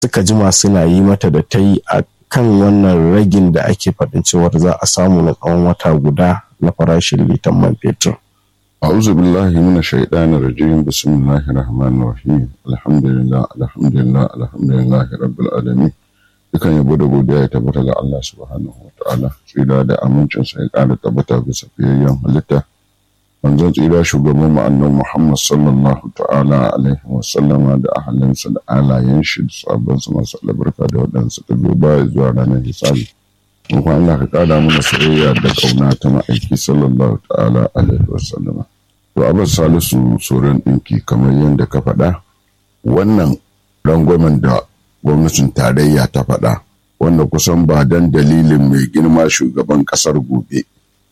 suka jima suna yi mata da ta yi a kan wannan ragin da ake faɗin cewar za a samu na tsawon wata guda na farashin litan man fetur. أعوذ بالله من الشيطان الرجيم بسم الله الرحمن الرحيم الحمد لله الحمد لله الحمد لله رب العالمين dukan yabo da godiya ya tabbata ga Allah subhanahu wa ta'ala tsira da amincin sa ya ƙara tabbata bisa fiyayyen halitta manzon tsira shugaban mu annabi Muhammad sallallahu ta'ala alaihi wa sallama da ahalinsa da alayen shi da sabon su masu albarka da waɗansu ta zo baya zuwa ranar hisabi kuma Allah ka ƙara mana soyayya da ƙauna ta ma'aiki sallallahu ta'ala alaihi wa sallama to abbas salisu tsoron ɗinki kamar yadda ka faɗa wannan rangwamen da gwamnatin tarayya ta faɗa wanda kusan ba don dalilin mai girma shugaban ƙasar gobe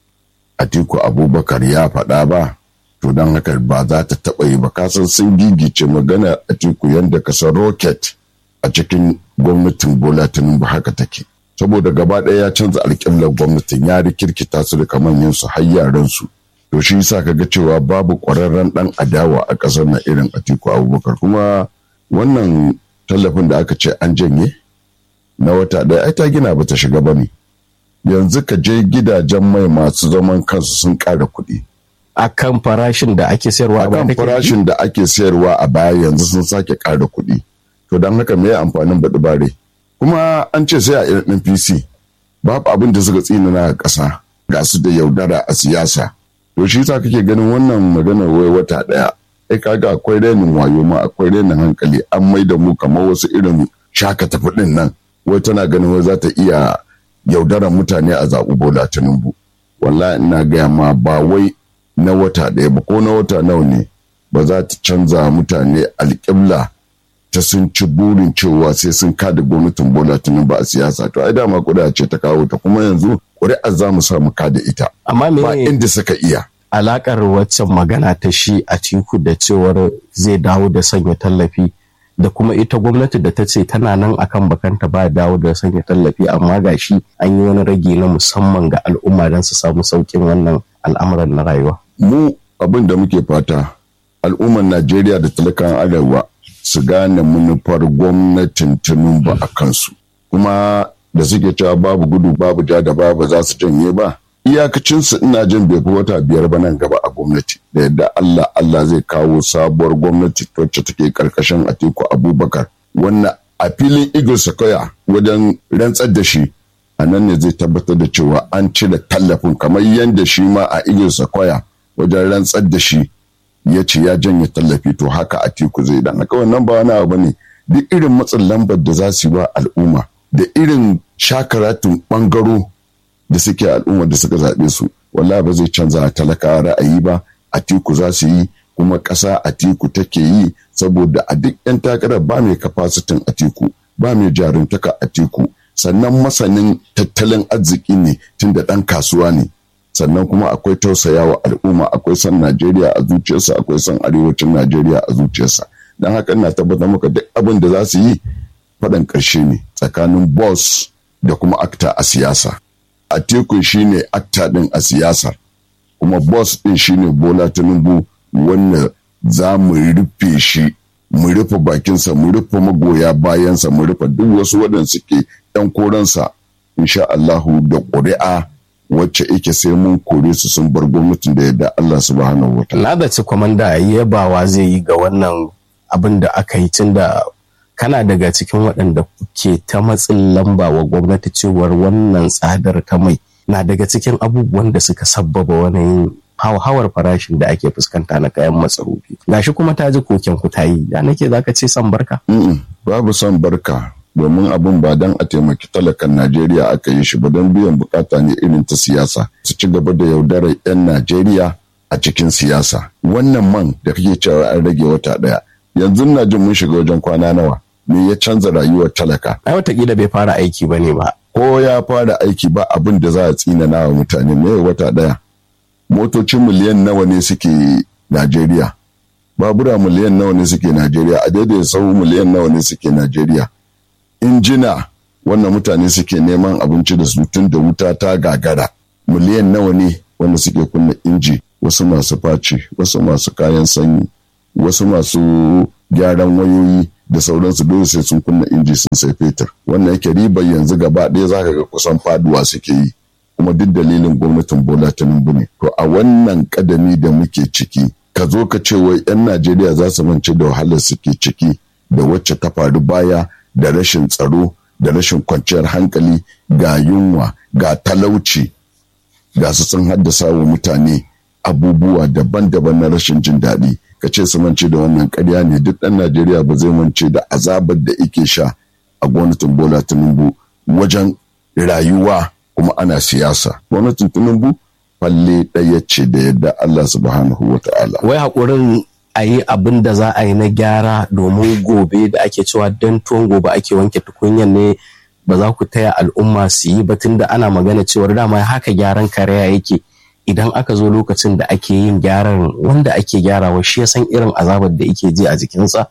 atiku abubakar ya faɗa ba to don haka ba za ta taɓa yi ba kasan sun gigice magana atiku yadda kasar rocket a cikin gwamnatin bola tinubu haka take saboda gaba ɗaya ya canza alƙiblar gwamnatin ya rikirkita su da kamanyan su har yaran su to shi yasa kaga cewa babu ƙwararren ɗan adawa a ƙasar na irin atiku abubakar kuma wannan tallafin da aka ce an janye na wata ɗaya ai ta gina ba ta shiga ba ne yanzu ka je gidajen mai masu zaman kansu sun ƙara kuɗi a kan farashin da ake sayarwa a kan farashin da ake sayarwa a baya yanzu sun sake ƙara kuɗi to don haka me amfanin baɗi bare kuma an ce sai a irin pc babu abin da suka tsinana a ƙasa ga su da yaudara a siyasa to shi yasa kake ganin wannan maganar wai wata ɗaya ai kaga akwai renin wayo ma akwai renin hankali an mai da mu kamar wasu irin shaka tafi ɗin nan wai tana ganin wai za ta iya yaudaran mutane a zaɓi bola tinubu wallahi ina gaya ma ba wai na wata ɗaya ba ko na wata nawa ne ba za ta canza mutane alƙibla ta sun ci burin cewa sai sun kada gwamnatin bola tinubu a siyasa to ai dama ƙuri'a ce ta kawo ta kuma yanzu ƙuri'ar za mu samu kada ita amma me ba inda suka iya alakar waccan magana ta shi a tiku da cewar zai dawo da sanya tallafi da kuma ita gwamnati da ta ce tana nan akan bakanta ba dawo da sanya tallafi amma ga shi an yi wani rage na musamman ga al'umma don su samu saukin wannan al'amuran na rayuwa. mu abin da muke fata al'ummar najeriya da talakan arewa su gane manufar gwamnatin tinubu a kansu kuma da suke cewa babu gudu babu ja da babu za su janye ba iyakacinsu ina jin bai fi wata biyar ba nan gaba a gwamnati da yadda Allah Allah zai kawo sabuwar gwamnati wacce take karkashin Atiku Abubakar wannan a filin Eagle Sequoia wajen rantsar da shi a nan ne zai tabbatar da cewa an cire tallafin kamar yadda shi ma a Eagle Sequoia wajen rantsar da shi ya ce ya janye tallafi to haka Atiku zai dan haka wannan ba wani abu ne duk irin matsin lambar da za su yi wa al'umma da irin shakaratun bangaro da suke al'umma da suka zaɓe su wallahi ba zai canza talaka ra'ayi ba atiku za su yi kuma ƙasa atiku take yi saboda a duk 'yan takarar ba mai kafasitin atiku ba mai jaruntaka atiku sannan masanin tattalin arziki ne tun da ɗan kasuwa ne sannan kuma akwai tausayawa al'umma akwai son najeriya a zuciyarsa akwai son arewacin najeriya a zuciyarsa don haka ina tabbatar maka duk abin da za su yi faɗan ƙarshe ne tsakanin boss da kuma akta a siyasa Atiku shine akta din a siyasar kuma boss din shine Bola Tinubu wanda za mu rufe shi mu rufe bakinsa mu rufe magoya bayansa mu rufe duk wasu waɗanda suke ɗan koransa insha Allahu da ƙuri'a wacce yake sai mun kore su sun bar gwamnatin da yadda Allah subhanahu wa ta'ala. Na da ci kwamanda yabawa zai yi ga wannan abin da aka yi tun da kana daga cikin waɗanda ke ta matsin lamba wa gwamnati cewar wannan tsadar ta mai na daga cikin abubuwan da suka sabbaba wani hauhawar farashin da ake fuskanta na kayan masarufi gashi kuma ta ji koken ku ta yi ya nake zaka ce san barka babu son barka domin abin ba don a taimaki talakan najeriya aka yi shi ba don biyan bukata ne irin ta siyasa su ci gaba da yaudarar 'yan najeriya a cikin siyasa wannan man da kake cewa an rage wata ɗaya yanzu na jin mun shiga wajen kwana nawa me ya canza rayuwar talaka. Ai watakila bai fara aiki ba ne ba. Ko ya fara aiki ba abin da za a tsinana wa mutane me wata ɗaya. Motocin miliyan nawa ne suke Najeriya. Babura miliyan nawa ne suke Najeriya. A daidai sau miliyan nawa ne suke Najeriya. Injina wannan mutane suke neman abinci da su tun da wuta ta gagara. Miliyan nawa ne wanda suke kunna inji wasu masu faci wasu masu kayan sanyi wasu masu gyaran wayoyi da sauransu dole sai sun kunna inji sun sai fetur wannan yake ribar yanzu gaba ɗaya zaka ga kusan faduwa suke yi kuma duk dalilin gwamnatin bola tinubu ne to a wannan kadami da muke ciki ka zo ka ce wai 'yan najeriya za su mance da wahalar suke ciki da wacce ta faru baya da rashin tsaro da rashin kwanciyar hankali ga yunwa ga talauci ga su sun haddasa wa mutane abubuwa daban-daban na rashin jin daɗi ka ce su mance da wannan ƙarya ne duk ɗan najeriya ba zai mance da azabar da ike sha a gwamnatin bola tinubu wajen rayuwa kuma ana siyasa gwamnatin tinubu falle ɗaya ce da yadda allah subhanahu wa ta'ala wai haƙurin a yi abin da za a yi na gyara domin gobe da ake cewa don tuwon gobe ake wanke tukunyan ne ba za ku taya al'umma su yi batun da ana magana cewar dama haka gyaran karaya yake idan aka zo lokacin da ake yin gyaran wanda ake gyarawa shi ya san irin azabar da yake ji a jikinsa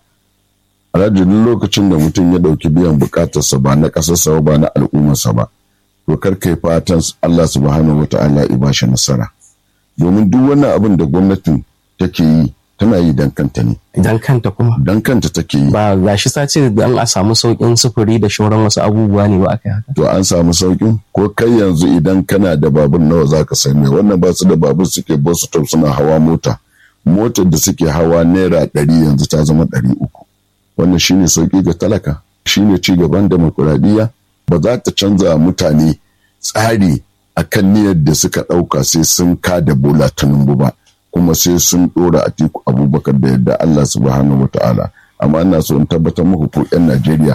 alhaji duk lokacin da mutum ya ɗauki biyan bukatarsa ba na ƙasarsa ba na al'ummarsa ba to kar kai fatan Allah subhanahu wata'ala ya bashi nasara domin duk wannan abin da gwamnatin take yi tana yi dan kanta ne idan kanta kuma dan kanta take yi ba ga shi sace dan a samu sauƙin sufuri da shauran wasu abubuwa ne ba aka haka to an samu sauƙin ko kai yanzu idan kana da babur nawa zaka sai mai wannan ba su da babur suke bus stop suna hawa mota motar da suke hawa naira ɗari yanzu ta zama ɗari uku wannan shine sauƙi ga talaka shine ci gaban demokuraɗiyya ba za ta canza mutane tsari akan niyyar da suka ɗauka sai sun kada bola tinubu ba kuma sai sun ɗora a tiku abubakar da yadda Allah subhanahu wata'ala amma ina so in tabbatar muku ko 'yan Najeriya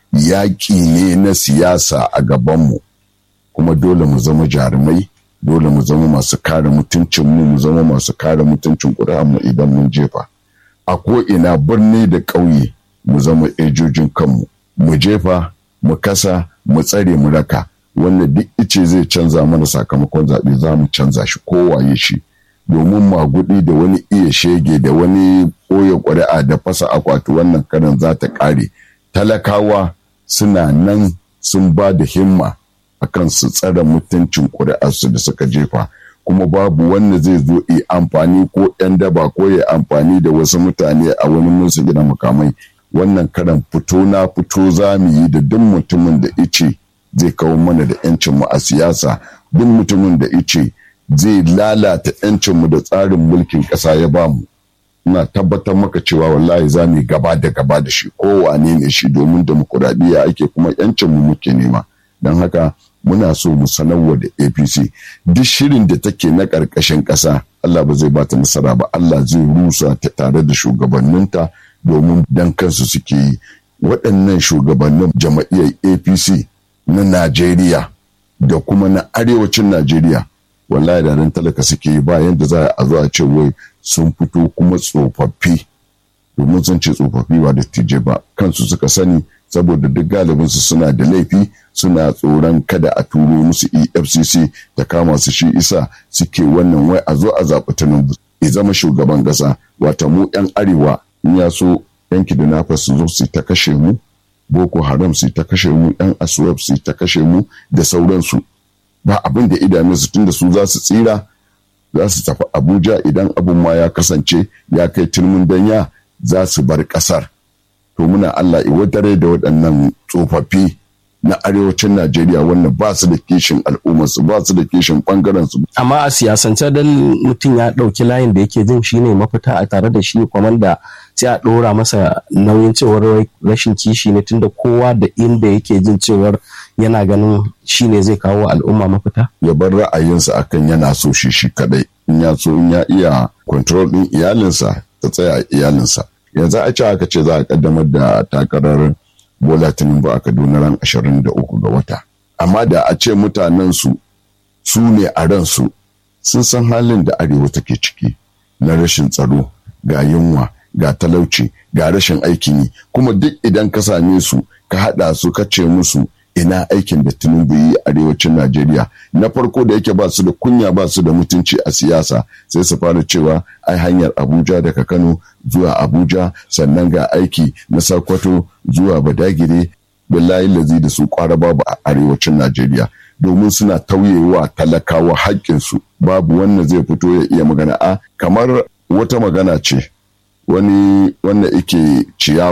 yaƙi ne na siyasa a gabanmu kuma dole mu zama jarumai dole mu zama masu kare mutuncin mu mu zama masu kare mutuncin mu idan mun jefa a ko ina birni da ƙauye mu zama ejojin kanmu mu jefa mu kasa mu tsare mu raka wanda duk ice zai canza mana sakamakon zaɓe za mu canza shi kowaye shi domin magudi da wani iya shege da wani ɓoye ƙuri'a da fasa akwati wannan karan za ta ƙare talakawa suna nan sun ba da himma akan su tsare mutuncin ƙuri'arsu da suka jefa kuma babu wanda zai zo yi amfani ko 'yan daba ko ya amfani da wasu mutane a wani musu gina mukamai wannan karan fito na fito za mu yi da duk mutumin da ice zai kawo mana da 'yancinmu a siyasa duk mutumin da ice zai lalata 'yancinmu da tsarin mulkin ƙasa ya bamu ina tabbatar maka cewa wallahi za mu gaba da gaba da shi kowane ne shi domin demokuraɗiyya ake kuma 'yancinmu muke nema don haka muna so mu sanarwa da apc duk shirin da take na ƙarƙashin ƙasa allah ba zai ba ta nasara ba allah zai rusa ta tare da shugabanninta domin dan kansu suke yi waɗannan shugabannin jama'iyyar apc na najeriya da kuma na arewacin najeriya wallahi da ran talaka suke yi ba yadda za a zo a ce wai sun fito kuma tsofaffi domin sun ce tsofaffi ba da tije ba kansu suka sani saboda duk galibinsu suna da laifi suna tsoron kada a turo musu efcc ta kama su shi isa suke wannan wai a zo a zaɓi tinubu ya zama shugaban ƙasa wata mu 'yan arewa in ya so yanki da nafa su zo su ta kashe mu boko haram su ta kashe mu yan aswab su ta kashe mu da sauransu ba abin da idanunsu tun da su za su tsira za su tafi abuja idan abin ma ya kasance ya kai turmin danya za su bar kasar to muna allah iwadare da waɗannan tsofaffi na arewacin najeriya wanda ba su da kishin al'ummarsu ba su da kishin ɓangarensu. amma a siyasance dan mutum ya ɗauki layin da yake jin shine mafita a tare da shi kwamanda sai a ɗora masa nauyin cewar rashin kishi ne tunda kowa da inda yake jin cewar yana ganin shi ne zai kawo al'umma mafita? Ya bar ra'ayinsa akan yana so shi shi kadai in ya so in ya iya control ɗin iyalinsa ta tsaya a iyalinsa. Yanzu a ce aka ce za a kaddamar da takarar Bola Tinubu a Kaduna ran 23 ga wata. Amma da a ce mutanen su su ne a ransu sun san halin da arewa take ciki na rashin tsaro ga yunwa ga talauci ga rashin aikin yi kuma duk idan ka same su ka haɗa su ka ce musu ina aikin da tinubu yi arewacin najeriya na farko da yake ba su da kunya ba su da mutunci a siyasa sai su fara cewa ai hanyar abuja daga kano zuwa abuja sannan ga aiki na sakwato zuwa badagire billahi lazi da su kwara babu a arewacin najeriya domin suna tauyewa talakawa haƙƙinsu babu wanda zai fito ya iya magana a kamar wata magana ce wani wanda yake ciyawa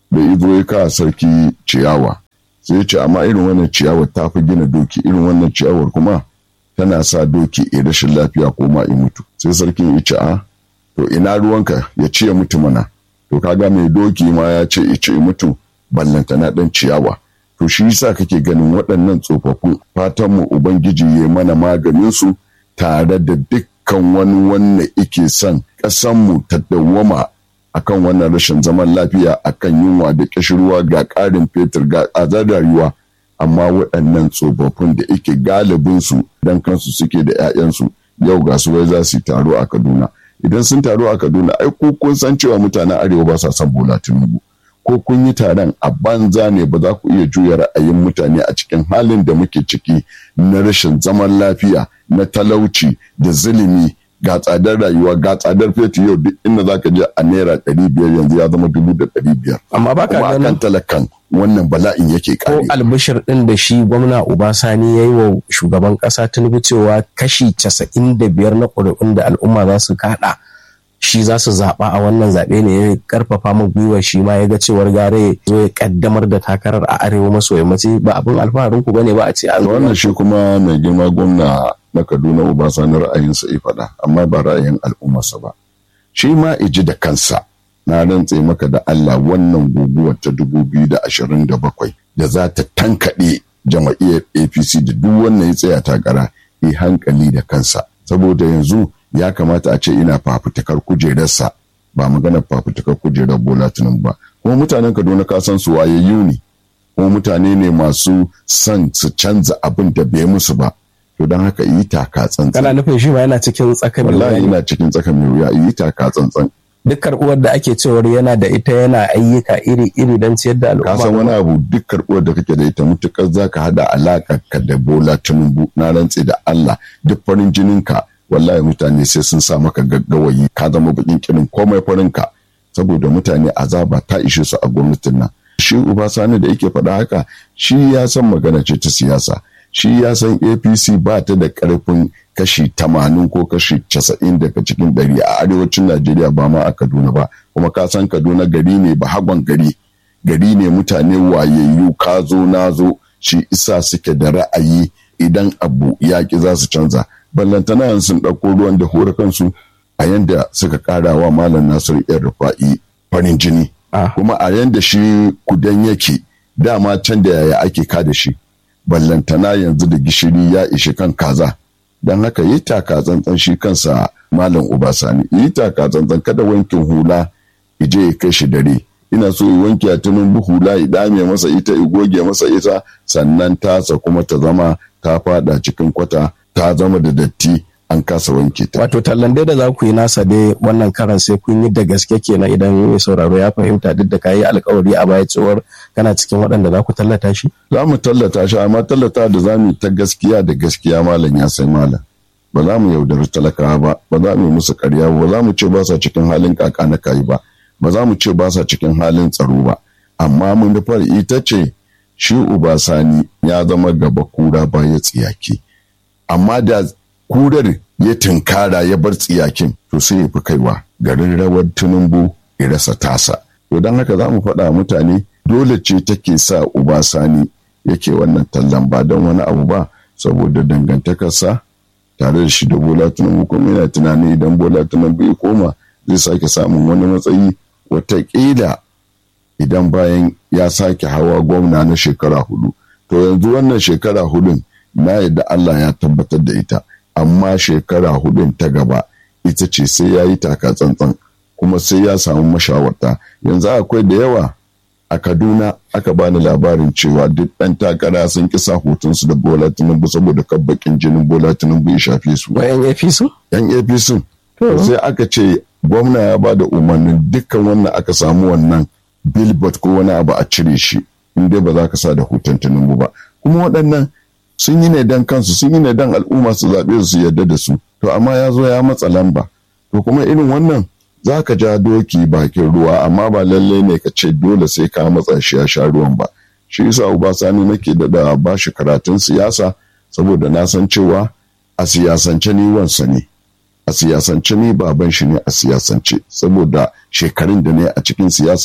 da izo ya kawo sarki ciyawa sai ce amma irin wannan ciyawar ta fi gina doki irin wannan ciyawar kuma tana sa doki ya rashin lafiya ko ma mutu sai sarkin ya ce a to ina ruwanka ya ce mutu mana to kaga mai doki ma ya ce ya ce mutu ballanta na dan ciyawa to shi yasa kake ganin waɗannan tsofaffin fatan mu ubangiji ya mana maganin su tare da dukkan wani wanda yake son ƙasan mu ta dawwama akan wannan rashin zaman lafiya akan yunwa da kishirwa ga ƙarin fetur ga tsadar rayuwa amma waɗannan tsofaffin da ike galibin su dan kansu suke da 'ya'yansu yau ga su wai za su taro a Kaduna idan sun taro a Kaduna ai ko kun san cewa mutanen arewa ba sa son Bola Tinubu ko kun yi taron a banza ne ba za ku iya juya ra'ayin mutane a cikin halin da muke ciki na rashin zaman lafiya na talauci da zulumi ga tsadar rayuwa ga tsadar fetur yau duk inda za ka je a naira ɗari biyar yanzu ya zama dubu da ɗari biyar. Amma ba ka ganin talakan wannan bala'in yake kare. Ko albishir ɗin da shi gwamna Obasani ya yi wa shugaban ƙasa Tinubu cewa kashi casa'in da biyar na ƙuri'un da al'umma za su kaɗa shi za su zaɓa a wannan zaɓe ne ya karfafa mu gwiwa shi ma ya ga cewar gare zo ya kaddamar da takarar a arewa maso yammaci ba abin alfaharin ku bane ba a ce an wannan shi kuma mai girma gwamna na Kaduna Obasanjo ra'ayinsa ya faɗa amma ba ra'ayin al'ummarsa ba shi ma iji da kansa na rantse maka da Allah wannan guguwar ta dubu biyu da ashirin da bakwai da za ta tankaɗe jama'iyyar APC da duk wannan ya tsaya takara yi hankali da kansa saboda yanzu ya kamata a ce ina fafutukar kujerarsa ba maganar fafutukar kujerar bola tunan ba kuma mutanen kaduna ka san su wayayyu ne kuma mutane ne masu son su canza abin da bai musu ba to don haka yi taka tsantsan kana nufin shi ma yana cikin tsaka mai wallahi yana cikin tsaka mai wuya yi taka tsantsan duk karɓuwar da ake cewar yana da ita yana ayyuka iri-iri don ciyar da al'umma ka san wani abu duk karɓuwar da kake da ita mutukar zaka hada alaƙa ka da bola tinubu na rantse da Allah duk farin jininka wallahi mutane sai sun sa maka gaggawayi ka zama bakin kirin komai farinka saboda mutane azaba ta ishe su a gwamnatin nan shi uba sani da yake faɗa haka shi ya san magana ce ta siyasa shi ya san apc ba ta da ƙarfin kashi tamanin ko kashi casa'in daga cikin ɗari a arewacin najeriya ba ma a kaduna ba kuma ka san kaduna gari ne ba hagon gari gari ne mutane wayayyu ka zo na zo shi isa suke da ra'ayi idan abu yaƙi za su canza ballantana yanzu sun ɗauko ruwan da hore kansu a yanda suka ƙara wa malam nasiru yan rufa'i farin jini kuma a yanda shi kudan yake dama can da yaya ake ka da shi ballantana yanzu da gishiri ya ishi kan kaza don haka yi taka tsantsan shi kansa malam ubasani yi taka tsantsan kada wankin hula ije ya kai shi dare ina so yi wanke a tunin hula ya dame masa ita ya goge masa ita sannan tasa kuma ta zama ta fada cikin kwata ta zama da datti an kasa wanke ta. Wato tallan dai da za ku yi nasa dai wannan karan sai kun yi da gaske kenan idan mai sauraro ya fahimta duk da kayi alkawari a baya cewar kana cikin waɗanda za ku tallata shi? Za mu tallata shi amma tallata da za mu ta gaskiya da gaskiya malam ya sai malam. Ba za mu yaudari talakawa ba, ba za mu yi musu karya ba, ba za mu ce ba sa cikin halin kaka na kayi ba, ba za mu ce ba sa cikin halin tsaro ba. Amma mun nufar ita ce shi uba sani ya zama gaba kura baya tsiyaki. Amma da kurar ya tunkara ya bar tsiyakin to sai ya fi kaiwa garin rawar tunumbu ya rasa tasa to don haka za mu faɗa mutane dole ce take sa uba sani yake wannan tallan ba don wani abu ba saboda dangantakarsa tare da shi da bola tunumbu kuma yana tunanin idan bola tunumbu ya koma zai sake samun wani matsayi wataƙila idan bayan ya sake hawa gwamna na shekara hudu to yanzu wannan shekara hudun na yadda Allah ya tabbatar da ita amma shekara hudun ta gaba ita ce sai ya yi taka tsantsan kuma sai ya samu mashawarta yanzu akwai da yawa a kaduna aka bani labarin cewa duk ɗan takara sun kisa hotunsu da bola tinubu saboda kabbakin jinin bola tinubu ya shafe su yan apc yan apc sai aka ce gwamna ya ba da umarnin dukkan wannan aka samu wannan billboard ko wani abu a cire shi in dai ba za ka sa da hoton tinubu ba kuma waɗannan sun yi ne dan kansu sun yi ne dan al'umma su zaɓe su yarda da su to amma ya zo ya matsa lamba to kuma irin wannan za ka ja doki bakin ruwa amma ba lallai ne ka ce dole sai ka matsa shi ya sha ruwan ba shi yasa Sani nake da ba shi karatun siyasa saboda na san cewa a siyasance ni wansa ne a siyasance ni baban shi ne a siyasance saboda shekarun da ne a cikin siyasa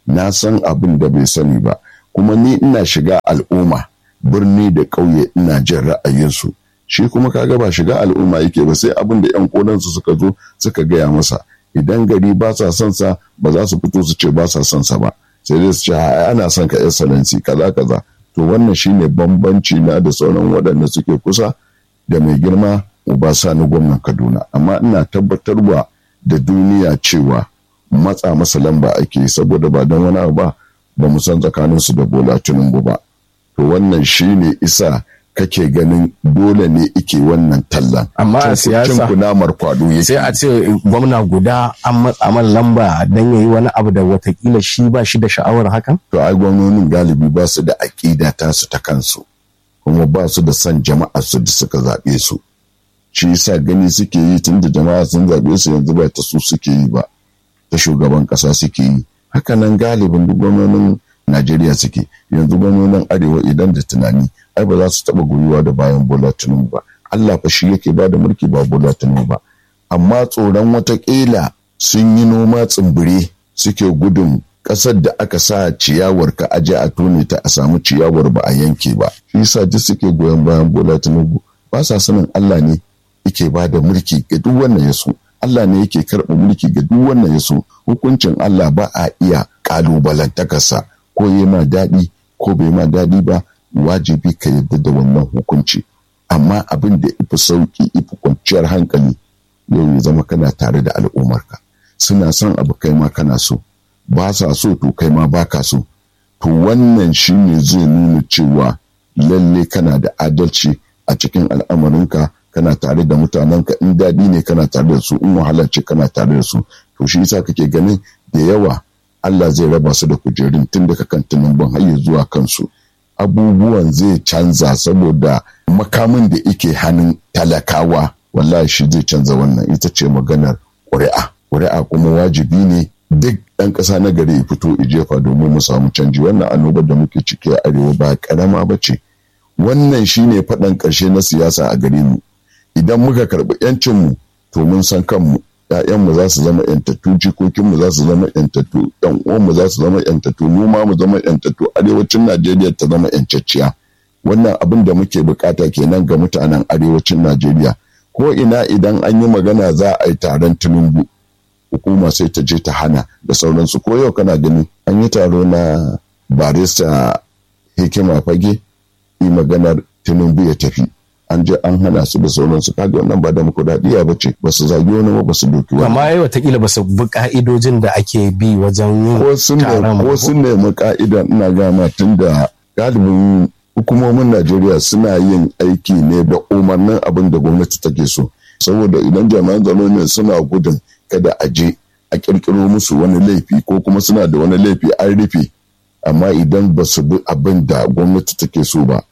na san abin da bai sani ba kuma ni ina shiga al'umma birni da ƙauye ina jin ra'ayinsu shi kuma kaga ba shiga al'umma yake ba sai abin da yan kodansu suka zo suka gaya masa idan gari ba sa son sa ba za su fito su ce ba sa son sa ba sai dai su ce ana son ka excellency kaza kaza to wannan shine bambanci na da sauran waɗanda suke kusa da mai girma uba sani gwamnan kaduna amma ina tabbatarwa da duniya cewa matsa masa lamba ake saboda ba don wani abu ba ba mu san tsakaninsu da bola tinubu ba to wannan shine isa kake ganin dole ne ike wannan tallan amma a siyasa kunamar kwado yake sai a ce gwamna guda an matsa man lamba don yayi wani abu da watakila shi ba shi da sha'awar hakan to ai gwamnonin galibi ba su da aƙida ta su ta kansu kuma ba su da son jama'a su da suka zaɓe su shi yasa gani suke yi tun da jama'a sun zaɓe su yanzu ba ta su suke yi ba ta shugaban ƙasa suke yi hakanan galibin duk gwamnonin Najeriya suke yanzu gwamnonin arewa idan da tunani ai ba za su taɓa gwiwa da bayan Bola Tinubu ba Allah fa shi yake ba da mulki ba Bola Tinubu ba amma tsoron watakila sun yi noma tsimbire suke gudun ƙasar da aka sa ciyawar ka aje a tone ta a samu ciyawar ba a yanke ba shi yasa duk suke goyon bayan Bola Tinubu ba sa sanin Allah ne yake ba da mulki ga duk wannan ya so Allah ne yake karɓa mulki ga duk wannan ya so hukuncin Allah ba a iya ƙalubalantakarsa ko yi ma daɗi ko bai ma daɗi ba wajibi ka yadda da wannan hukunci amma abin da ifi sauki ifi kwanciyar hankali yau ya zama kana tare da al'ummarka suna son abu kai ma kana so ba sa so to kai ma baka so to wannan shine zai nuna cewa lalle kana da adalci a cikin al'amarinka kana tare da mutanenka in daɗi ne kana tare da su in wahala ce kana tare da su to shi yasa kake ganin da yawa Allah zai raba su da kujerun tun daga kan tunumban har zuwa kansu abubuwan zai canza saboda makamin da ike hannun talakawa wallahi shi zai canza wannan ita ce maganar ƙuri'a ƙuri'a kuma wajibi ne duk ɗan ƙasa na gari ya fito jefa domin mu samu canji wannan annobar da muke ciki a arewa ba ƙarama ba ce wannan shine faɗan ƙarshe na siyasa a gare mu idan muka karɓi 'yancinmu to mun san kanmu ‘ya'yanmu za su zama ‘yantattu jikokinmu za su zama ‘yantattu ‘yan uwanmu za su zama ‘yantattu mu ma mu zama ‘yantattu arewacin najeriya ta zama ‘yancacciya wannan abin da muke bukata kenan ga mutanen arewacin najeriya ko ina idan an yi magana za a yi taron tinubu hukuma sai ta je ta hana da sauransu ko yau kana gani an yi taro na barista hikima fage yi maganar tinubu ya tafi an je an hana su da sauransu kaga wannan ba da demokuraɗiyya ba ce ba su zagi wani ba ba su doki wani amma ai watakila ba su bi ka'idojin da ake bi wajen yin ko sun taron ko sun nemi ka'ida ina gama tun da galibin hukumomin Najeriya suna yin aiki ne da umarnin abin da gwamnati take so saboda idan jami'an tsaro ne suna gudun kada a je a kirkiro musu wani laifi ko kuma suna da wani laifi an rufe amma idan ba su bi abin da gwamnati take so ba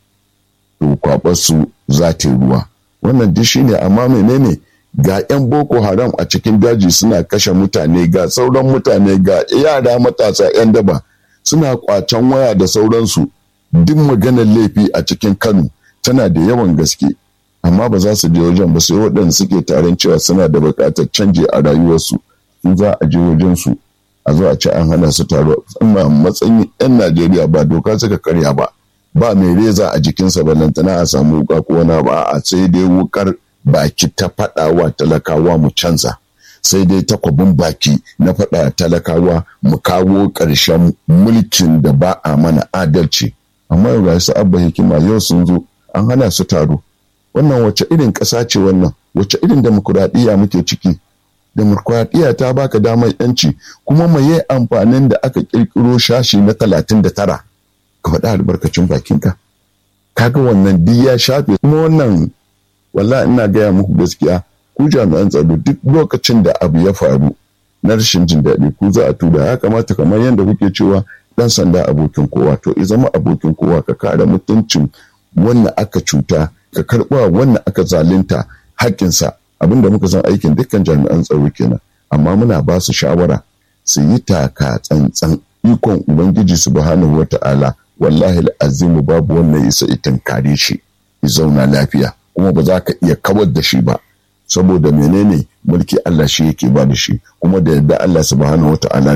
to kwabar su za ta ruwa wannan duk shine amma menene ga 'yan boko haram a cikin daji suna kashe mutane ga sauran mutane ga yara matasa 'yan daba suna kwacen waya da sauransu duk maganar laifi a cikin kano tana da yawan gaske amma ba za su je wajen ba sai waɗanda suke taron cewa suna da buƙatar canji a rayuwarsu su za a je wajen su a zo a ci an hana su taro amma matsayin 'yan najeriya ba doka suka karya ba ba mai reza a jikinsa ballantana a samu wuka ko wani ba a sai dai wukar baki ta faɗawa talakawa mu canza sai dai takwabin baki na faɗa talakawa mu kawo ƙarshen mulkin da ba a mana adalci amma yau ga su abba hikima yau sun zo an hana su taro wannan wace irin ƙasa ce wannan wace irin demokuraɗiyya muke ciki demokuraɗiyya ta baka damar yanci kuma maye amfanin da aka ƙirƙiro shashi na talatin da tara ka faɗa albarkacin bakinka kaga wannan duk ya shafe kuma wannan walla ina gaya muku gaskiya ku jami'an tsaro duk lokacin da abu ya faru na rashin jin daɗi ku za a tura ya kamata kamar yadda kuke cewa ɗan sanda abokin kowa to i zama abokin kowa ka kare mutuncin wannan aka cuta ka karɓa wannan aka zalunta haƙƙinsa abinda muka san aikin dukkan jami'an tsaro kenan amma muna ba su shawara su yi taka tsantsan ikon ubangiji subhanahu wata'ala wallahi azimu babu wannan isa itin kare shi ya zauna lafiya kuma ba za ka iya kawar da shi ba saboda menene mulki Allah shi yake ba da shi kuma da yadda Allah subhanahu wata'ala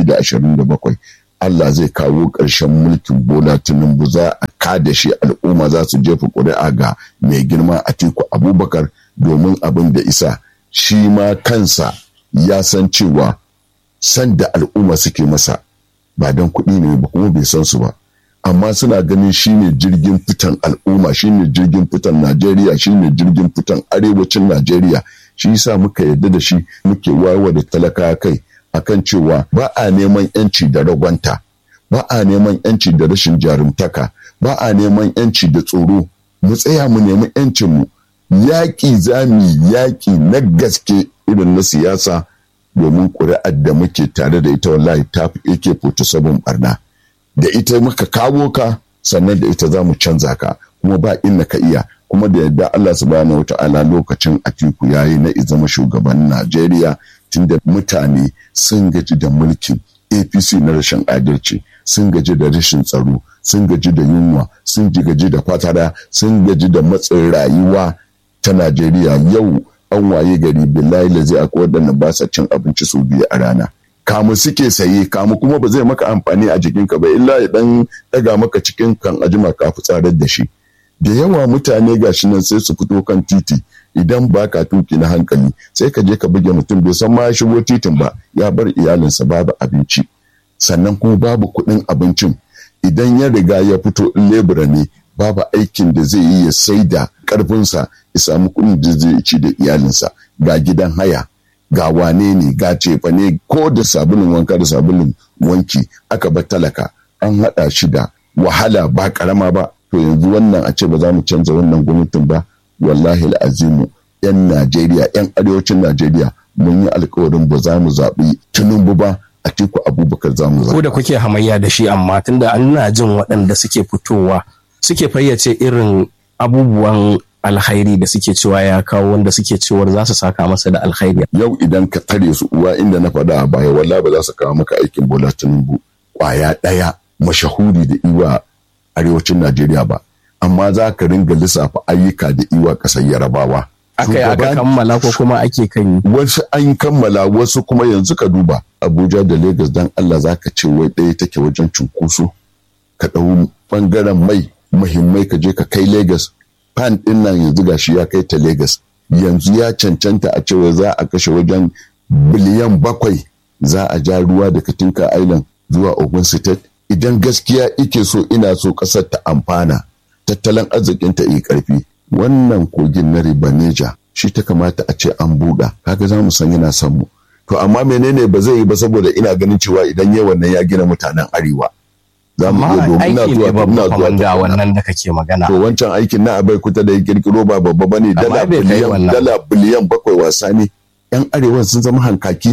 2027 Allah zai kawo ƙarshen mulkin Bola Tinubu za a kada shi al'umma za su jefa ƙuri'a ga mai girma Atiku Abubakar domin abin da isa shi ma kansa ya san cewa san da al'umma suke masa ba don kuɗi ne ba kuma bai san su ba amma suna ganin shine jirgin fitan al'umma shine jirgin fitan Najeriya shine jirgin fitan arewacin Najeriya shi yasa muka yarda da shi muke wayewa da talaka kai akan cewa ba a neman yanci da ragwanta ba a neman yanci da rashin jarumtaka ba a neman yanci da tsoro mu tsaya mu nemi yancin mu yaƙi zami yaƙi na gaske irin na siyasa domin ƙuri'ar da muke tare da ita wallahi ta fi yake foto sabon barna da ita muka kawo ka sannan da ita za mu canza ka kuma ba inna ka iya kuma da yadda Allah subhanahu wata'ala lokacin Atiku yayi na zama shugaban Najeriya tunda mutane sun gaji da mulkin APC na rashin adalci sun gaji da rashin tsaro sun gaji da yunwa sun gaji da fatara sun gaji da matsin rayuwa ta Najeriya yau an waye gari billahi lazi akwai waɗanda ba sa cin abinci sau biyu a rana kamu suke saye kamu kuma ba zai maka amfani a jikinka ba illa ya dan daga maka cikin kan ajima ka tsarar da shi da yawa mutane gashi nan sai su fito kan titi idan ba ka tuki na hankali sai ka je ka buge mutum bai san ma ya shigo titin ba ya bar iyalinsa babu abinci sannan kuma babu kuɗin abincin idan ya riga ya fito in lebura ne babu aikin da zai yi ya sai da ƙarfinsa ya samu kuɗin da zai ci da iyalinsa ga gidan haya ga wane ne ga cefa ne ko da sabulun wanka da sabulun wanki aka bar talaka an haɗa shi da wahala ba ƙarama ba to yanzu wannan a ce ba za mu canza wannan gwamnatin ba wallahi azimu yan najeriya yan arewacin najeriya mun yi alkawarin ba za mu zaɓi tinubu ba a tiku abubakar za mu zaɓi. ko da kuke hamayya da shi amma tunda ana jin waɗanda suke fitowa suke fayyace irin abubuwan alkhairi da suke cewa ya kawo wanda suke cewar za su saka masa da alkhairi. Yau idan ka tare su uwa inda na faɗa a baya walla ba za su kawo maka aikin Bola Tinubu kwaya ɗaya mashahuri da iwa arewacin Najeriya ba. Amma za ka ringa lissafa ayyuka da iwa ƙasar Yarabawa. Aka yi aka kammala ko kuma ake kan yi. Wasu an kammala wasu kuma yanzu ka duba Abuja da Legas dan Allah za ka ce wai ɗaya take wajen cunkoso. Ka ɗau ɓangaren mai muhimmai ka je ka kai Legas fan ɗin nan yanzu gashi ya kai ta Legas. Yanzu ya cancanta a cewa za a kashe wajen biliyan bakwai za a ja ruwa daga Tinka Island zuwa Ogun State. Idan gaskiya ike so ina so ƙasar ta amfana, tattalin arzikin ta yi ƙarfi. Wannan kogin na Ribaneja shi ta kamata a ce an buɗa, kaga za mu san yana son mu. To amma menene ba zai yi ba saboda ina ganin cewa idan yayi wannan ya gina mutanen Arewa. za mu iya domin na zuwa ina zuwa ga wannan da kake magana to wancan aikin na abai kuta da ya kirkiro ba babba bane dala biliyan dala biliyan bakwai wasa ne yan arewa sun zama hankaki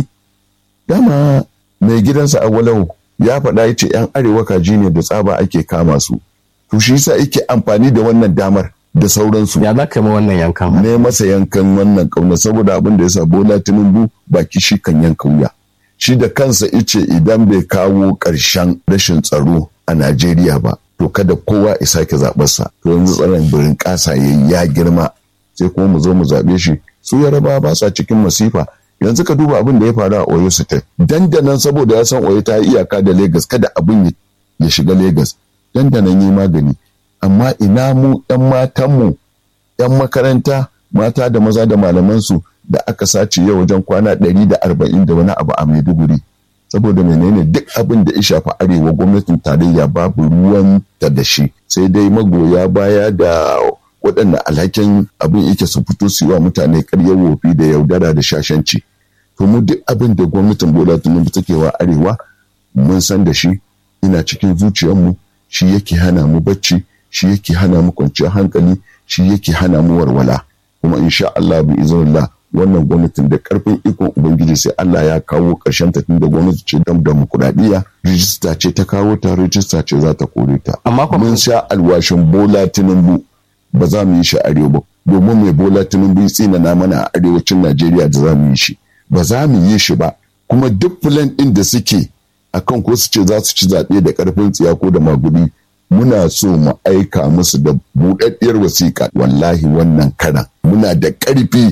dama mai gidansa a walau ya faɗa ya ce yan arewa kaji ne da tsaba ake kama su to shi yasa yake amfani da wannan damar da sauransu ya za ka yi wannan yankan ne masa yankan wannan kauna saboda abin da ya sa bola tinubu baki shi kan yanka wuya shi da kansa ice idan bai kawo ƙarshen rashin tsaro a Najeriya ba, to kada kowa ya sake zaɓarsa. To yanzu tsaron birin ƙasa ya ya girma sai kuma mu zo mu zaɓe shi. Su yaraba ba sa cikin masifa. Yanzu ka duba abin da ya faru a Oyo State. Dandanan saboda ya san Oyo ta yi iyaka da Legas kada abin ya shiga Legas. Dandanan yi magani. Amma ina mu ‘yan matanmu, ‘yan makaranta, mata da maza da malamansu da aka sace yau wajen kwana ɗari da arba'in da wani abu a Maiduguri. saboda menene duk abin da ya shafi arewa gwamnatin tarayya babu ruwan ta da shi sai dai magoya baya da waɗanda alhakin abin yake su fito su wa mutane karyar wofi da yaudara da shashanci to mu duk abin da gwamnatin bola tinubu take wa arewa mun san da shi ina cikin zuciyarmu shi yake hana mu bacci shi yake hana mu kwanciyar hankali shi yake hana mu warwala kuma insha Allah bi iznillah wannan gwamnatin da karfin ikon ubangiji sai Allah ya kawo ƙarshen ta tun da gwamnati ce dam demokuraɗiyya rijista ce ta kawo ta rijista ce za ta kore ta amma mun sha alwashin bola tinubu ba za mu yi shi arewa ba domin mai bola tinubu ya tsinana mana a arewacin najeriya da za mu yi shi ba za mu yi shi ba kuma duk filan ɗin da suke akan ko su ce za su ci zaɓe da ƙarfin tsiya ko da magudi muna so mu aika musu da buɗaɗɗiyar wasiƙa wallahi wannan karan muna da ƙarfi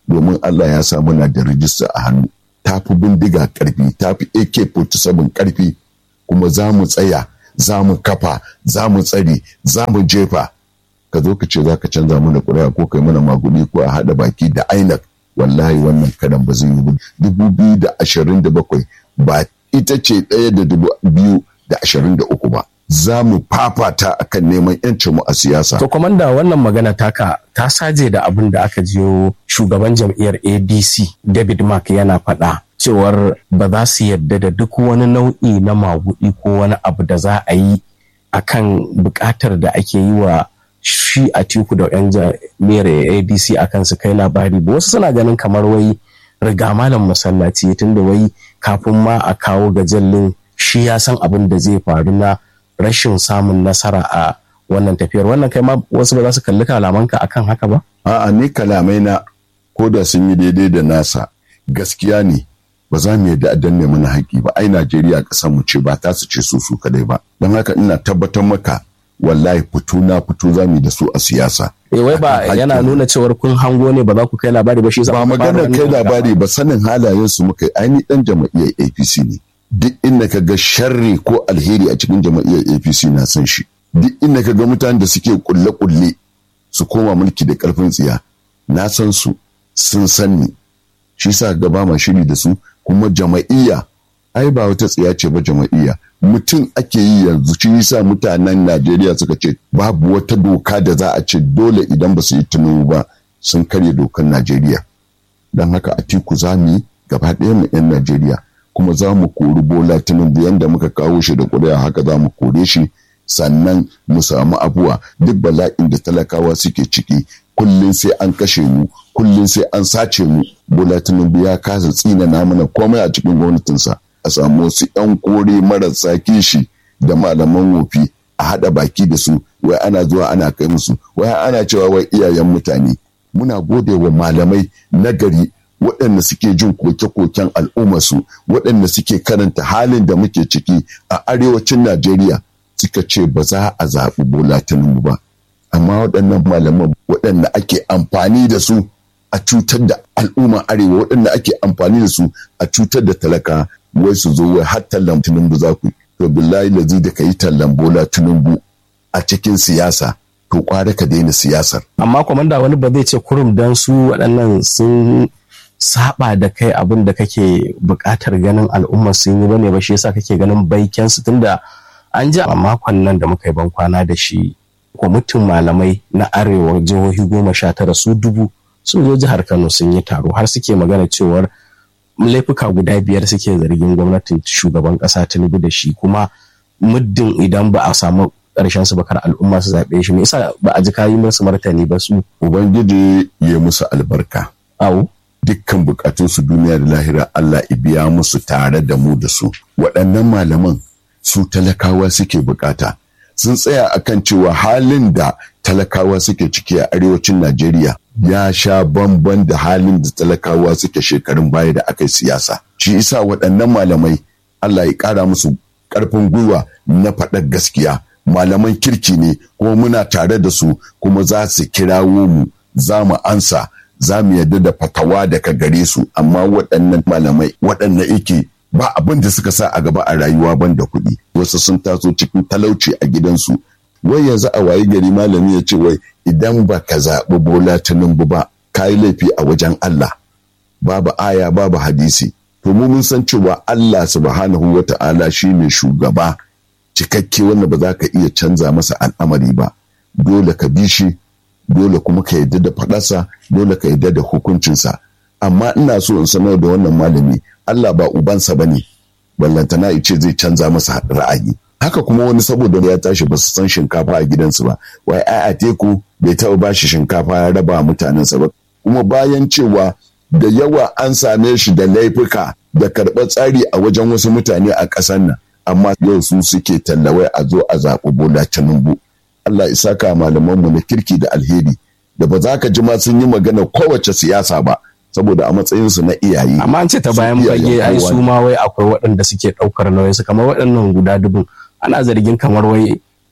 domin Allah ya sa muna da rijista a hannu ta fi bindiga karfi ta fi AK-47 karfi kuma za mu tsaya za mu kafa za mu tsare za mu jefa ka zo ka ce za ka canza mana ƙuri'a ko kai mana maguni ko a haɗa baki da ainak wallahi wannan karan ba zai yi ba dubu biyu da ashirin da bakwai ba ita ce ɗaya da dubu biyu da ashirin da uku ba za mu fafata akan neman yancin mu a siyasa. To kwamanda wannan magana taka ta saje da abin da aka jiyo shugaban jam'iyyar ADC David Mark yana faɗa cewar ba za su yarda da duk wani nau'i na magudi ko wani abu da za a yi akan buƙatar da ake yi wa shi a tiku da 'yan jami'ar ADC akan su kai labari ba wasu suna ganin kamar wai riga malam masallaci tunda wai kafin ma a kawo gajallin shi ya san abin da zai faru na rashin samun nasara a wannan tafiyar wannan kai ma wasu ba za su kalli kalamanka akan haka ba? A'a ni kalamai na ko da sun yi daidai da nasa gaskiya ne ba za mu yadda a danne mana haƙi ba ai Najeriya ƙasar mu ce ba ta su ce su su kadai ba don haka ina tabbatar maka wallahi fito na fito za mu da su a siyasa. Eh wai ba yana nuna cewar kun hango ne ba za ku kai labari ba shi ba magana kai labari ba sanin halayen su muka ai ni dan jama'iyyar APC ne. duk inda ka ga sharri ko alheri a cikin jama'iyyar apc na san shi duk inda ka ga mutanen da suke kulle-kulle su koma mulki da karfin tsiya na san su sun san ni shi sa ga ba ma shiri da su kuma jama'iyya ai ba wata tsiya ce ba jama'iyya mutum ake yi yanzu shi sa mutanen najeriya suka ce babu wata doka da za a ce dole idan ba su yi tunubu ba sun karya dokar najeriya don haka a tiku za mu yi gaba ɗaya mu 'yan najeriya kuma za mu kori bola tinubu yadda muka kawo shi da ƙuri'a haka za mu kore shi sannan mu samu abuwa duk bala'in da talakawa suke ciki kullum sai an kashe mu kullum sai an sace mu bola tinubu ya kasa tsina mana komai a cikin gwamnatinsa a samu wasu 'yan kore marasa kishi da malaman wofi a haɗa baki da su wai ana zuwa ana kai musu wai ana cewa wai iyayen mutane muna gode wa malamai nagari waɗanda suke jin koke-koken al'ummarsu waɗanda suke karanta halin da muke ciki a arewacin najeriya suka ce ba za a zaɓi bola tinubu ba amma waɗannan malaman waɗanda ake amfani da su a cutar da al'umma arewa waɗanda ake amfani da su a cutar da talaka wai su zo wai har tallan tinubu za ku to billahi lazi da ka yi tallan bola tinubu a cikin siyasa to kwara ka daina siyasar amma kwamanda wani ba zai ce kurum dan su waɗannan sun saba da kai abin da kake buƙatar ganin al'umma sun yi bane ba shi yasa kake ganin baiken su tunda an ji a makon nan da muka yi ban kwana da shi kwamitin malamai na arewa jihohi goma sha tara su dubu sun zo jihar kano sun yi taro har suke magana cewar laifuka guda biyar suke zargin gwamnatin shugaban ƙasa tinubu da shi kuma muddin idan ba a samu ƙarshen su bakar al'umma su zaɓe shi me yasa ba a ji kayi musu martani ba su ubangiji ya musu albarka awo dukkan bukatunsu duniya da lahira Allah biya musu tare da mu da su waɗannan malaman su talakawa suke bukata sun tsaya akan cewa halin da talakawa suke ciki a arewacin Najeriya ya sha bamban da halin da talakawa suke shekarun baya da aka yi siyasa shi isa waɗannan malamai Allah ya ƙara musu ƙarfin gwiwa na faɗar gaskiya malaman kirki ne kuma muna tare da su kuma za su kirawo mu za mu ansa za mu yarda da fatawa daga gare su amma waɗannan malamai waɗanda ike ba abin da suka sa a gaba a rayuwa ban da kuɗi wasu sun taso cikin talauci a gidansu wai yanzu a wayi gari malami ya ce wai idan ba ka zaɓi bola tinubu ba ka yi laifi a wajen Allah babu aya babu hadisi to mu mun san cewa Allah subhanahu wa ta'ala shine shugaba cikakke wanda ba za ka iya canza masa al'amari ba dole ka bi shi dole kuma ka yarda da faɗarsa dole ka yarda da hukuncinsa amma ina so in sanar da wannan malami Allah ba ubansa ba ne ballantana ice zai canza masa ra'ayi haka kuma wani saboda ya tashi ba su san shinkafa a gidansu ba wai ai a teku bai taɓa ba shi shinkafa ya raba mutanensa ba kuma bayan cewa da yawa an same shi da laifuka da karɓar tsari a wajen wasu mutane a ƙasar nan amma yau su suke tallawai a zo a zaɓi bola tinubu Allah isa ka malamanmu na kirki da alheri da ba za ka ji ma sun yi magana kowace siyasa ba saboda a matsayinsu na iyaye. Amma an ce ta bayan fage ai su ma wai akwai waɗanda suke ɗaukar nauyin su kamar waɗannan guda dubun ana zargin kamar wai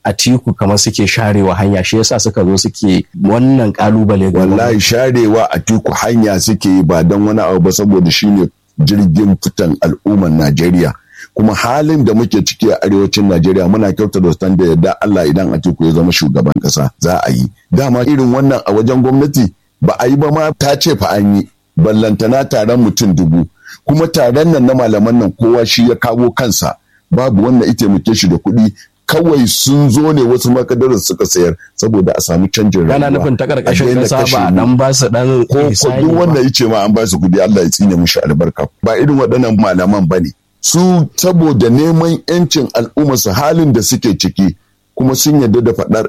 Atiku kamar suke sharewa hanya shi yasa suka zo suke wannan kalubale ga wallahi sharewa Atiku hanya suke yi ba don wani abu ba saboda shine jirgin fitan al'ummar Najeriya kuma halin da muke ciki a arewacin Najeriya muna kyauta da stand da yadda Allah idan Atiku ya zama shugaban kasa za a yi dama irin wannan a wajen gwamnati ba a yi ba ma ta ce fa an yi ballantana taron mutum dubu kuma taron nan na malaman nan kowa shi ya kawo kansa babu wanda ita muke shi da kuɗi kawai sun zo ne wasu makadarar suka sayar saboda a samu canjin rayuwa. Kana nufin ta karkashin kasa ba dan ba su dan ko ko duk wanda yace ma an ba su kudi Allah ya tsine mishi albarka ba irin waɗannan malaman bane su saboda neman yancin al'umma su halin da suke ciki kuma sun yarda da faɗar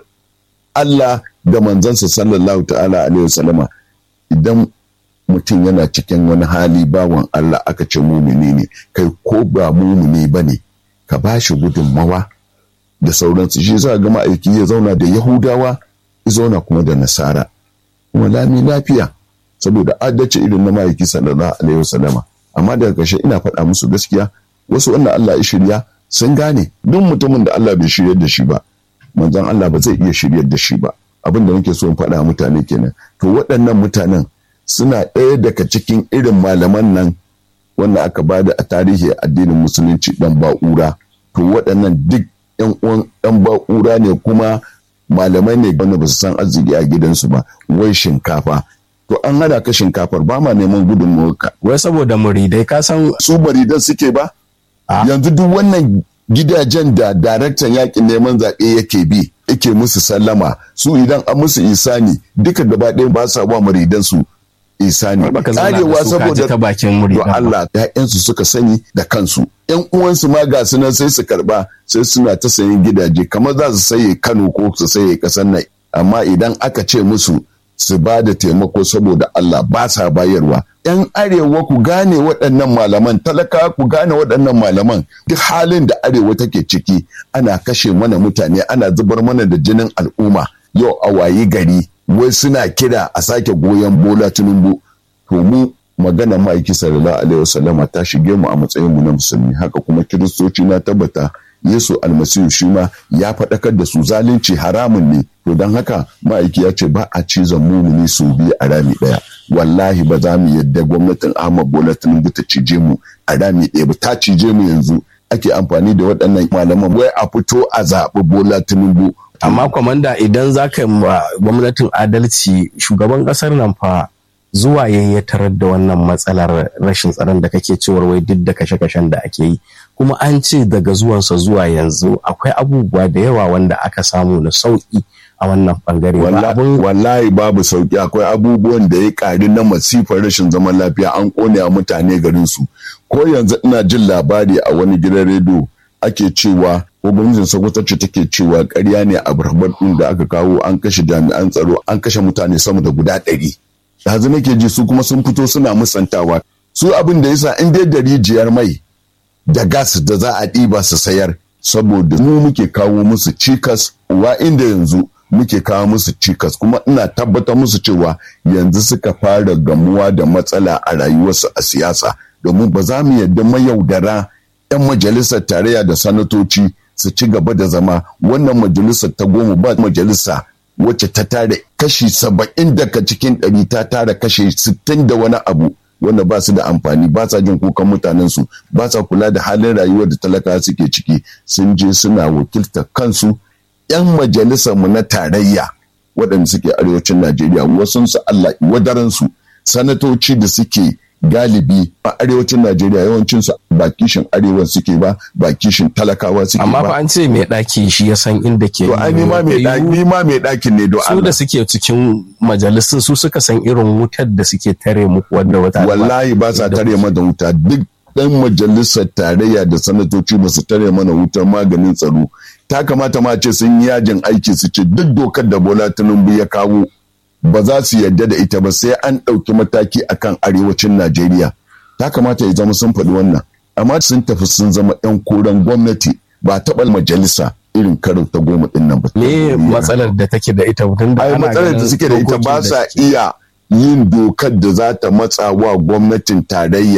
Allah da manzansa sallallahu ta'ala alaihi wasallama idan mutum yana cikin wani hali bawan Allah aka ce mumini ne kai ko ba mumini bane ka ba shi gudunmawa da sauransu shi za ga ma'aiki ya zauna da yahudawa ya zauna kuma da nasara kuma lami lafiya saboda adalci irin na ma'aiki sallallahu alaihi wasallama amma daga ƙarshe ina faɗa musu gaskiya wasu wannan Allah ya shirya sun gane duk mutumin da Allah bai shiryar da shi ba manzon Allah ba zai iya shiryar da shi ba abin da nake so in faɗa mutane kenan to waɗannan mutanen suna ɗaya daga cikin irin malaman nan wanda aka bada a tarihi addinin musulunci dan ba'ura to waɗannan duk yan uwan ɗan ba'ura ne kuma malamai ne wanda ba su san arziki a gidansu ba wai shinkafa to an hada ka shinkafar ba ma neman gudunmawarka wai saboda muridai ka san su maridan suke ba yanzu duk wannan gidajen da daraktan yakin neman zaɓe yake bi yake musu sallama su idan an musu isani duka gaba ɗaya ba sa ba maridan su isani karewa saboda ta bakin muridan Allah ƴaƴansu suka sani da kansu ƴan uwansu ma ga su nan sai su karba sai suna ta sayin gidaje kamar za su saye Kano ko su saye ƙasar nan amma idan aka ce musu su ba da taimako saboda Allah ba sa bayarwa. ‘Yan arewa ku gane waɗannan malaman, talaka ku gane waɗannan malaman, duk halin da arewa take ciki ana kashe mana mutane, ana zubar mana da jinin al'umma. Yau a wayi gari, wai suna kira a sake goyon bola tinubu. To mu magana ma'aiki sallallahu alaihi wasallama ta shige mu a matsayin mu na musulmi, haka kuma kiristoci na tabbata Yesu almasihu shi ma ya faɗakar da su zalunci haramun ne to don haka ma'aiki ya ce ba a cizon mumuni su biyu a rami ɗaya wallahi ba za mu yadda gwamnatin Ahmad Bola Tinubu ta cije mu a rami ɗaya ba ta cije mu yanzu ake amfani da waɗannan malaman wai a fito a zaɓi Bola Tinubu amma kwamanda idan za ka yi gwamnatin adalci shugaban ƙasar nan fa zuwa ya tarar da wannan matsalar rashin tsaron da kake cewar wai duk da kashe-kashen da ake yi kuma an ce daga zuwansa zuwa yanzu akwai abubuwa da yawa wanda aka samu na sauki a wannan bangare wallahi babu sauki akwai abubuwan da ya ƙari na masifar rashin zaman lafiya an kone a mutane garin su ko yanzu ina jin labari a wani gidan rediyo ake cewa ko gwamnatin sokoto ce take cewa ƙarya ne a barbar ɗin da aka kawo an kashe jami'an tsaro an kashe mutane sama da guda ɗari yanzu nake ji su kuma sun fito suna musantawa su abin da yasa in dai da rijiyar mai da gas da za a ɗiba su sayar saboda mu muke kawo musu cikas wa inda yanzu muke kawo musu cikas kuma ina tabbatar musu cewa yanzu suka fara gamuwa da matsala a rayuwarsu a siyasa domin ba za mu yadda mayaudara 'yan majalisar tarayya da sanatoci su ci gaba da zama wannan majalisar ta goma ba majalisa wacce ta tare kashi saba'in daga cikin ɗari ta tara kashi sittin da wani abu wanda ba su da amfani ba sa jin kukan mutanen su ba sa kula da halin rayuwar da talaka suke ciki sun je suna wakiltar kansu yan majalisar mu na tarayya waɗanda suke arewacin Najeriya wasu su Allah wadaran su sanatoci da suke galibi a arewacin Najeriya yawancin su ba kishin arewan suke ba ba kishin talakawa suke ba amma fa an ce mai ɗaki shi ya san inda ke to ai ni ma mai ɗaki ni ma mai ɗakin ne do su da suke cikin majalisun su suka san irin wutar da suke tare muku wanda wata wallahi ba sa tare mana wuta duk dan majalisar tarayya da sanatoci ba su tare mana wutar maganin tsaro ta kamata ma ce sun yi yajin aiki su ce duk dokar da Bola Tinubu ya kawo ba za su yarda da ita ba sai an ɗauki mataki akan arewacin Najeriya. Ta kamata ya zama sun faɗi wannan. Amma sun tafi sun zama 'yan koren gwamnati ba taɓa majalisa irin karo ta goma ɗin nan ba. Me matsalar da take da ita mutum da Ai matsalar da suke da ita ba sa iya yin dokar da za ta matsa wa gwamnatin tarayya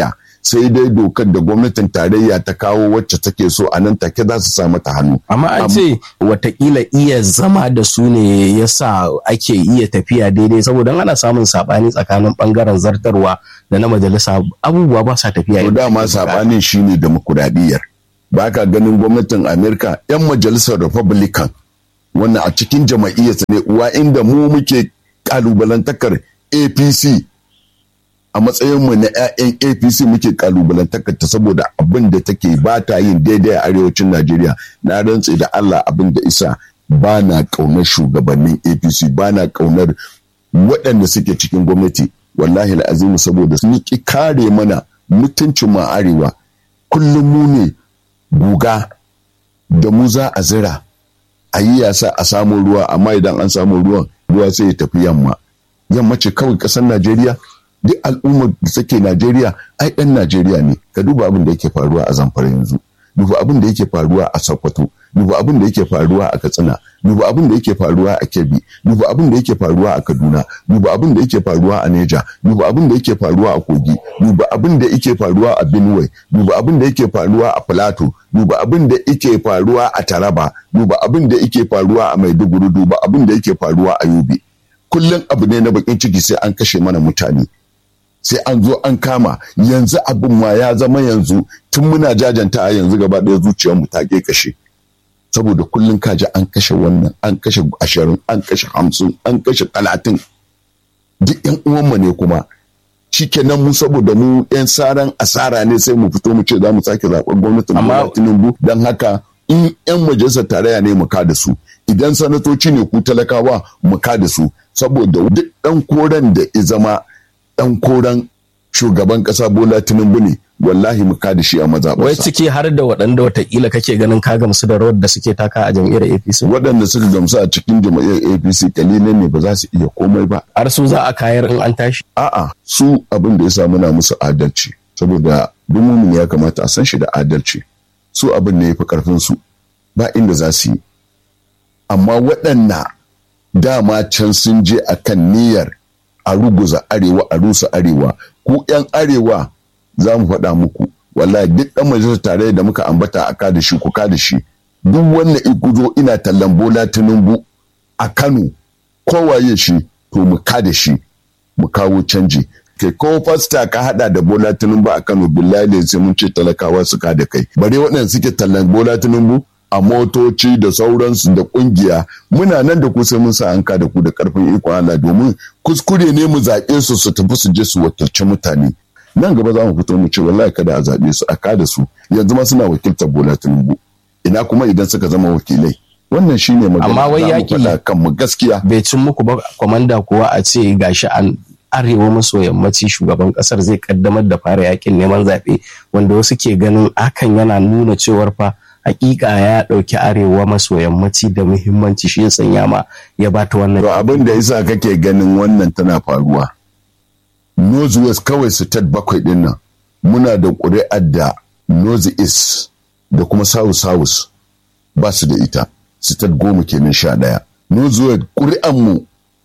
sai dai dokar da gwamnatin tarayya ta kawo wacce take so a nan take za su sa mata hannu amma an ce watakila iya zama da su ne ya sa ake iya tafiya daidai saboda ana samun saɓani tsakanin ɓangaren zartarwa da na majalisa abubuwa ba sa tafiya to dama saɓanin shine demokuraɗiyyar ba ka ganin gwamnatin amerika 'yan majalisar republican wannan a cikin jama'iyyarsa ne uwa inda mu muke kalubalantakar apc a matsayinmu na 'ya'yan apc muke kalubalantakar ta saboda abin da take ba ta yin daidai a arewacin najeriya na rantse da allah abin da isa ba na ƙaunar shugabannin apc ba na ƙaunar waɗanda suke cikin gwamnati wallahi azimu saboda sun ki kare mana mutuncin mu arewa kullum mu ne guga da mu za a zira a yi yasa a samu ruwa amma idan an samu ruwan ruwa sai ya tafi yamma yamma ce kawai ƙasar najeriya duk al'ummar da take najeriya ai ɗan najeriya ne ka duba abin da yake faruwa a zamfara yanzu duba abin da yake faruwa a sokoto duba abin da yake faruwa a katsina duba abin da yake faruwa a kebbi duba abin da yake faruwa a kaduna duba abin da yake faruwa a neja duba abin da yake faruwa a kogi duba abin da yake faruwa a benue duba abin da yake faruwa a plateau duba abin da yake faruwa a taraba duba abin da yake faruwa a maiduguri duba abin da yake faruwa a yobe kullum abu ne na bakin ciki sai an kashe mana mutane sai an zo an kama yanzu abin ma ya zama yanzu tun muna jajanta a yanzu gaba ɗaya zuciyarmu ta ke kashe saboda kullum kaji an kashe wannan an kashe ashirin an kashe hamsin an kashe talatin duk yan uwanmu ne kuma shikenan mu saboda mu yan saran asara ne sai mu fito mu ce za mu sake zaɓar gwamnatin amma tinubu don haka in yan majalisar tarayya ne mu ka da su idan sanatoci ne ku talakawa mu ka da su saboda duk ɗan koren da ya zama ɗan koren shugaban ƙasa bola tinubu ne wallahi mu da shi a mazaɓarsa. Wai ciki har da waɗanda watakila kake ganin ka gamsu da rawar da suke taka a jam'iyyar APC? Waɗanda suka gamsu a cikin jam'iyyar APC kalilan ne ba za su iya komai ba. Har su za a kayar in an tashi? A'a su abin da ya sa muna musu adalci saboda dumumin ya kamata a san shi da adalci. Su abin ne ya fi ƙarfin su ba inda za su yi. Amma waɗanda dama can sun je akan niyyar a ruguza arewa a rusa arewa ku 'yan arewa za mu faɗa muku wallahi duk ɗan majalisar tare da muka ambata a kada shi ku kada shi duk wannan iguzo ina tallan bola tinubu a kano kowaye shi to mu kada shi mu kawo canji kai ko fasta ka hada da bola tinubu a kano billahi sai mun ce talakawa su da kai bare waɗanda suke tallan bola tinubu a motoci da sauransu da kungiya muna nan da ku sai mun sa an da ku da karfin ikon Allah domin kuskure ne mu zaɓe su su tafi su je su wakilci mutane nan gaba za mu fito mu ce wallahi kada a zaɓe su a kada su yanzu ma suna wakiltar Bola Tinubu ina kuma idan suka zama wakilai wannan shine magana amma wai yaki kan mu gaskiya bai cin muku ba komanda kuwa a ce gashi an arewa maso yammaci shugaban kasar zai kaddamar da fara yakin neman zaɓe wanda wasu ke ganin hakan yana nuna cewar fa hakika ya ɗauki arewa maso yammaci da muhimmanci shi ya sanya ma ya bata wannan to abin da yasa kake ganin wannan tana faruwa northwest kawai state bakwai din nan muna da ƙuri'ar da north east da kuma south south ba su da ita state goma kenan sha ɗaya northwest ƙuri'ar mu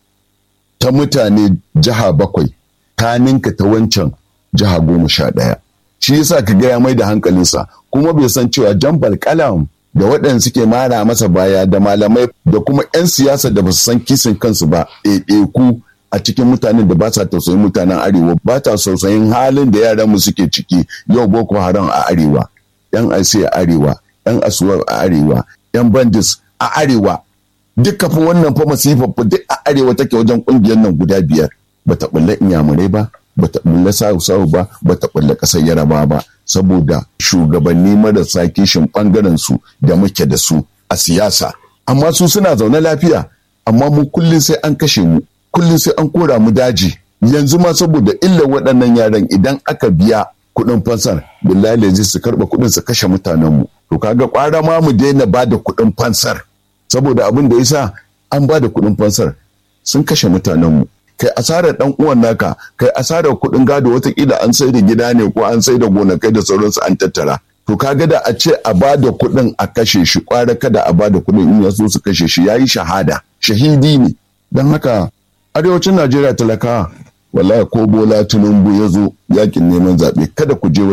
ta mutane jiha bakwai ta ninka ta wancan jiha goma sha ɗaya shi yasa ka gaya mai da hankalinsa kuma bai san cewa jambal kalam da waɗanda suke mara masa baya da malamai da kuma 'yan siyasa da ba su san kisin kansu ba ɗaiɗaiku a cikin mutanen da ba sa tausayin mutanen arewa ba ta tausayin halin da yaran mu suke ciki yau boko haram a arewa 'yan asi a arewa 'yan asuwar a arewa 'yan bandis a arewa duka fa wannan fa masifa duk a arewa take wajen kungiyar nan guda biyar bata bulla inyamurai ba bata bulla sawu ba bata bulla kasar yaraba ba saboda shugabanni marasa kishin bangaren su da muke da su a siyasa amma su suna zaune lafiya amma mu kullum sai an kashe mu kullum sai an kora mu daji yanzu ma saboda illar waɗannan yaran idan aka biya kuɗin fansar billahi zai su karɓa kuɗin su kashe mutanen mu to kaga kwara ma mu daina ba da kuɗin fansar saboda abin da yasa an ba da kuɗin fansar sun kashe mutanen mu kai asarar dan uwan naka kai asarar kuɗin gado watakila an sai da gida ne ko an sai da gonakai da sauransu an tattara to kaga da a ce a ba da kuɗin a kashe shi kwara kada a ba da kuɗin in ya so su kashe shi yayi shahada shahidi ne don haka arewacin najeriya talakawa wallahi ko bola tinubu ya zo yakin neman zaɓe kada ku je